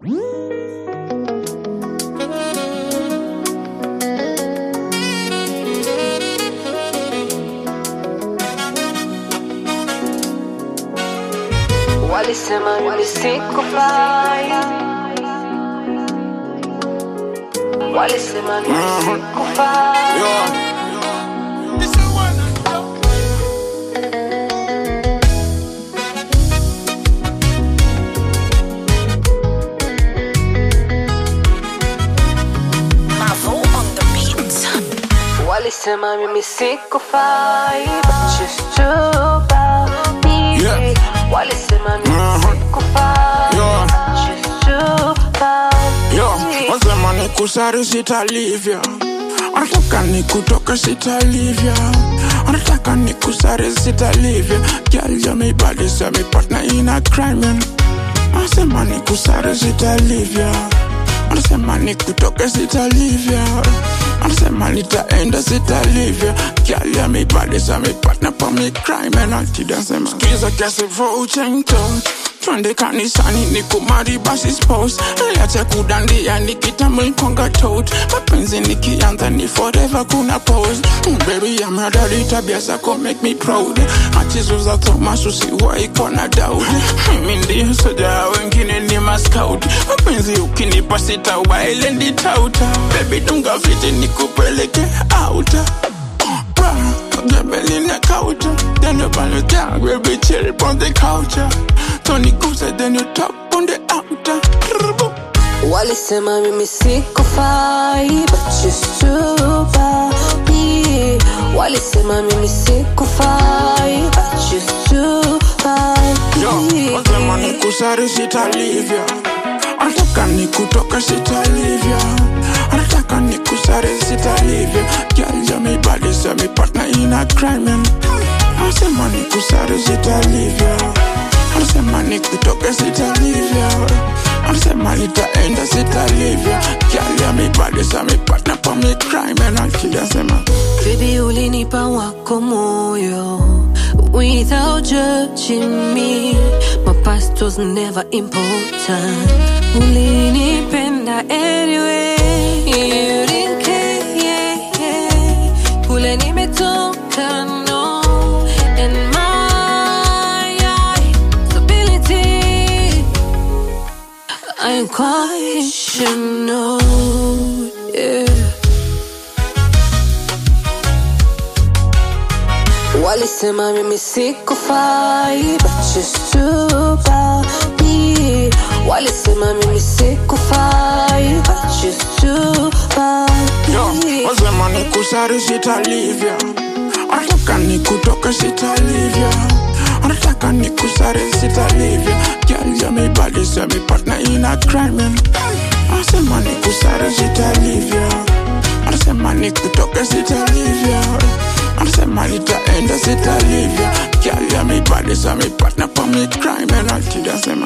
Walisema mimi sikufai, walisema mimi sikufai. Mavo on the beat. Walisema mimi sikufai, but you stood about me. Yeah. Walisema mimi Uh-huh. sikufai, Yeah. but you stood about Yo, me. wasema ni kusari sitalivya anataka ni kutoka sitalivya anataka ni kusari sitalivya gyal yameibadisa mi partner in a crime man. anasema ni kusari sitalivya anasema ni kutoka sitalivya anasema nitaenda sitalivya gyal yameibadisa mi partner pa mi crime and altidasema skiza kiasi vouchentot twende kanisani ni kumari basi spouse acha kudandia nikitamulkonga tot mapenzi nikianza ni forever kuna pose Mm, baby amadari tabia zako make me proud achizuza thomas usiwai kona doubt mimi ndio soja wengine ni mascout mapenzi ukinipa sitawaile nditauta baby dunga fiti nikupeleke outa Gabeline couch, then you on the down, baby chill on the couch. Tony Goose, then you top on the outer. Walisema mimi sikufai, but you stood by me. Walisema mimi sikufai, but you stood by Yo, me. wasema ni kusari sitalivya anataka ni kutoka sitalivya anataka ni kusari sitalivya gyal yameibadisa mi partner in a crime man. anasema ni kusari sitalivya anasema ni kutoka sitalivya anasema nitaenda sitalivya gyal yameibadisa mi partner pa mi crime man. akidasema Baby, ulinipa wako moyo without judging me. My past was never important. Ulinipenda anyway. You didn't care, yeah, yeah. Kule nimetoka, no. And my ability, I'm quite sure, no, yeah. Walisema mimi sikufai, but you stood by me. Walisema mimi sikufai, but you stood by Yo, me. wasema ni kusari sitalivya anataka ni kutoka sitalivya anataka ni kusari sitalivya gyal yameibadisa mi partner in a crime man. anasema ni kusari sitalivya anasema ni kutoka sitalivya anasema nitaenda sitalivya gyal yameibadisa mi partner pa mi crime man. altidasema